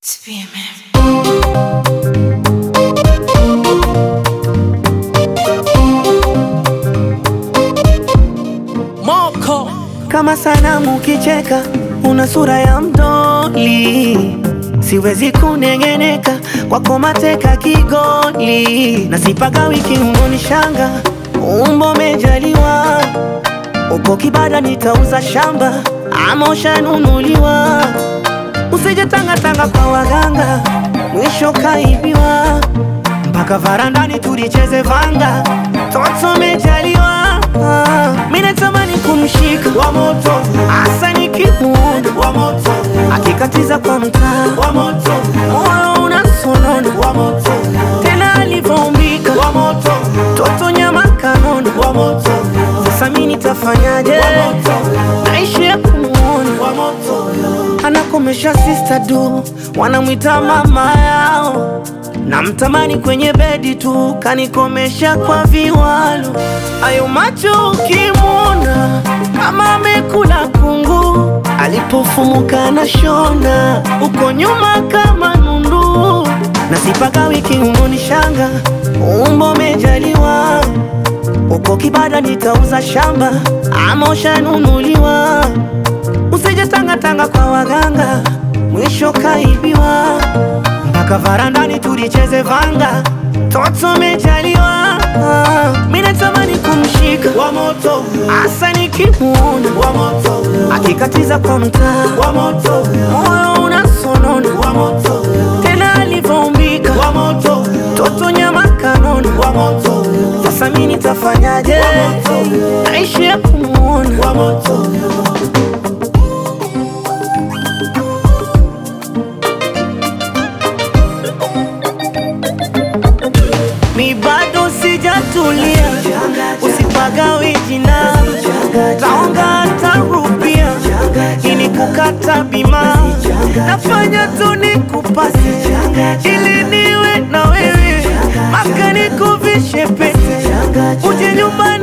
Moko Kama sanamu ukicheka, una sura ya mdoli, siwezi kunengeneka kwako, mateka kigoli, na sipaga wiki ungoni shanga, umbo mejaliwa, uko kibada nitauza shamba, ama ushanunuliwa, usije tangatanga kwa waganga, mwisho kaibiwa, mpaka varandani tulicheze vanga, toto mejaliwa, mimi natamani kumshika wa moto Asa nikimuona wa moto akikatiza kwa mtaa, wa moto moyo unasonona, wa moto tena alivyoumbika wa moto toto nyama kanona. wa moto Sasa mimi nitafanyaje? wa moto Naishi ya kumuona wa moto anakomesha sister du, wanamwita mama yao, namtamani kwenye bedi tu, kanikomesha kwa viwalo. Ayo macho ukimwona kama amekula kungu, alipofumuka na shona, uko nyuma kama nundu, na sipaka wiki ungoni shanga, umbo mejaliwa uko kibada nitauza shamba, ama ushanunuliwa Usije tangatanga kwa waganga, mwisho kaibiwa, mpaka varandani tulicheze vanga, toto mejaliwa. Mimi natamani kumshika wa moto asa nikimuona wa moto akikatiza kwa mtaa, wa moto moyo unasonona, wa moto tena alivyoumbika wa moto toto nyama kanona. wa moto Sasa mimi nitafanyaje? Naishi ya kumuona wa moto Mi bado sijatulia, usipagawe jina, taonga tarupia ili kukata bima, nafanya tu nikupasi ili niwe na wewe, maka nikuvishe pete, uje nyumbani